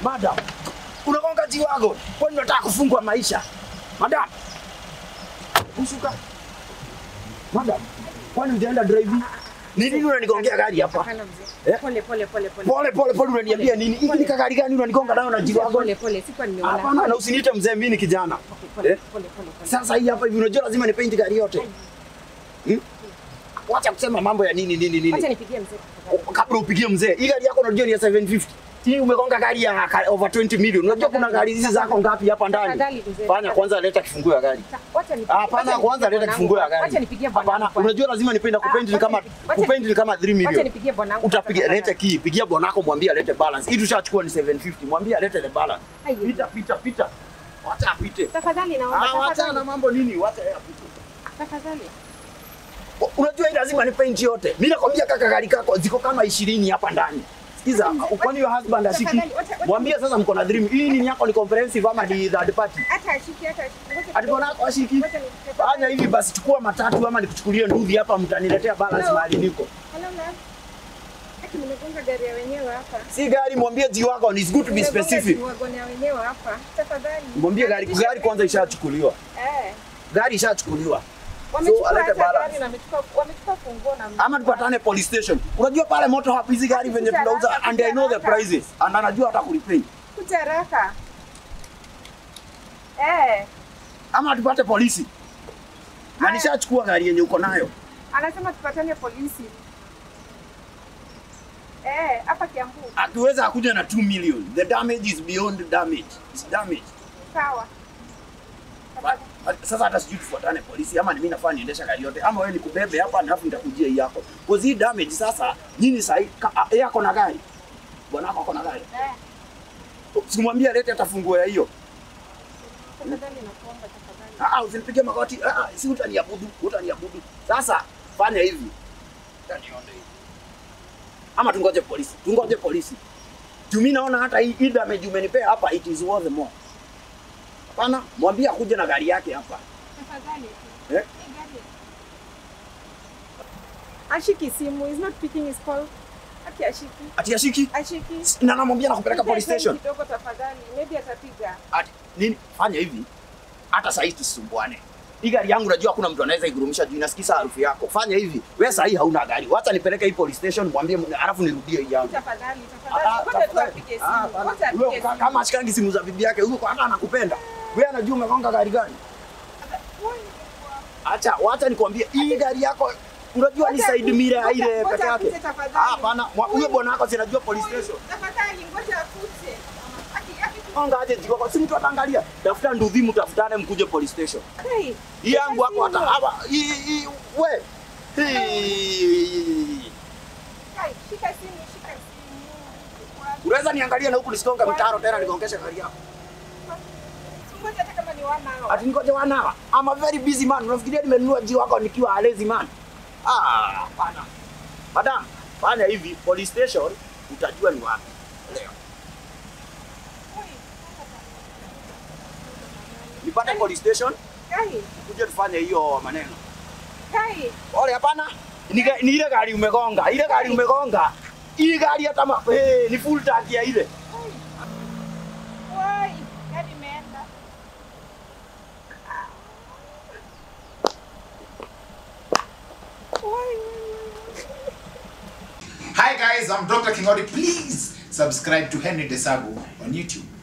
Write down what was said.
Madam, unagonga jiwago. Kwani unataka kufungwa maisha? Madam. Ushuka. Madam, kwani ujaenda driving? Ni nini unanigongea gari hapa? Hapana mzee. Eh? Pole pole pole pole. Pole pole pole unaniambia nini? Hiki ni kagari gani unanigonga nayo na jiwago? Pole pole, sikuwa nimeona. Hapana, na usiniite mzee, mimi ni kijana. Okay, pole Eh? pole pole pole. Sasa hii hapa hivi unajua lazima nipaint gari yote. Hmm? Wacha kusema mambo ya nini nini Acha nini. nipigie mzee. tafadhali. Kabla upigie mzee, hii gari yako unajua ni ya 750. Hii umegonga gari ya ka- over 20 million. Unajua kuna gari hizi zako ngapi hapa ndani? Tafadhali mzee. Fanya kwanza leta kifunguo ya gari. Wacha nipigie. Hapana, wacha kwanza nipigie leta kifunguo ya bwanangu. gari. Wacha nipigie bwanangu. Hapana, kwanza. unajua lazima nipenda Ah, kupaint ni wacha kama nipi- wacha- kupaint ni kama 3 Wacha million. nipigie bwanangu. Utapiga kwanza, lete key, pigia bwanako mwambie alete balance. Hii tushachukua ni 750. Mwambie alete the balance. Ai, Pita pita pita. Wacha apite. Tafadhali naomba. Ah, wacha na Tafadhali. mambo nini? Wacha yeye apite. Tafadhali. Unajua hii lazima ni paint yote. Mimi nakwambia kaka gari kako ziko kama 20 hapa ndani. Sikiza, kwani your husband ashiki? Tafadhali, wacha- wacha- Mwambie sasa mko na dream. Hii ni yako ni comprehensive ama ni third party? Hata ashiki hata ashiki. Ngoja Ati kidogo. mbona yako ashiki? Ngoja nipigie. Fanya hivi basi, chukua matatu ama nikuchukulie nduthi hapa, mtaniletea balance Hello. mahali niko. Hello, love. Ati nimegonga gari ya wenyewe hapa. Si gari, mwambie ji wako ni good to be Nimegonga specific. G-Wagon ya wenyewe hapa. Tafadhali. Mwambie gari gari kwanza ishachukuliwa. Eh. Gari ishachukuliwa. Wamechukua alete hata balance. gari na wamechukua wamechukua funguo na Ama tupatane police station. Unajua pale moto hapa hizi gari venye Kuja tunauza haraka, and I know the kuja haraka. prices. And anajua hata kulipay. kuja haraka. Eh, Ama tupate polisi. Na Haya. nishachukua gari yenye uko nayo. anasema tupatane polisi. Eh, hapa Kiambu. Akiweza akuja na 2 million. The damage is beyond damage. It's damage. Sawa. Ba- ba- Sasa hata sijui tufuatane polisi ama ni mimi nafaa niendesha gari yote ama wewe nikubebe hapa na alafu nitakujia hii yako. Kwa hii damage sasa nyinyi sahi yeye ako na gari. Bwana wako ako na gari. Eh, Simwambie alete hata funguo ya hiyo. tafadhali nakuomba tafadhali. Ah, ah, usinipigie magoti. Ah, ah, si utaniabudu, utaniabudu. Sasa fanya hivi. Utanione hivi. Ama tungoje polisi. Tungoje polisi. Juu mimi naona hata hii hii damage umenipea hapa it is worth more. Hapana, mwambie akuje na gari yake hapa. Tafadhali. Eh? Hii gari. Ashiki simu, is not picking his call. Aki ashiki. Ati ashiki Ashiki. na namwambia nakupeleka Nipe police time station. Kidogo tafadhali. Maybe atapiga. Ati nini? Fanya hivi. Hata saa hii tusisumbuane. Hii gari yangu najua hakuna mtu anaweza igurumisha juu inasikiza harufu yako. Fanya hivi. Wewe saa hii hauna gari. Wacha nipeleke hii police station mwambie alafu nirudie hii yangu. Tafadhali, Ah, tafadhali. Ngoja tu tafadhali. apige Ah, simu. hapana. Ngoja Huyo apige ka- simu. Kama ashikangi simu za bibi yake, huyo hata anakupenda. Wewe anajua umegonga gari gani? Acha, wacha nikwambie hii gari yako unajua ni Ngoja- side mirror ya ngoja- ile ngoja peke yake. apite tafadhali. Ah, hapana. Mwa- Huyo bwana wako sinajua police station. Tafadhali ngoja akuje. Aki aki Gonga aje jiko si mtu ataangalia. Tafuta nduthi mtafutane mkuje police station. Hey, Hii yangu hapo hata hapa hii hii we. Hii. kai, shika simu, shika simu. Unaweza niangalia na huku nisigonga mitaro tena nigongeshe gari yako. Ngoja hata kama ni wana hao. Ati ngoje wana. I'm a very busy man. Unafikiria nimenunua jiwa wako nikiwa a lazy man? Ah, hapana. Madam, fanya hivi police station utajua ni wapi. Leo. Nipate police station Kai, uje tufanye hiyo maneno. kai. Ole hapana. Ni, ga- ni ile gari umegonga. Ile gari umegonga. Hii gari hata ma, eh, ni full tank ya ile. Wai, gari imeenda. Wai, Hi guys, I'm Dr. Kingori. Please subscribe to Henry Desagu on YouTube.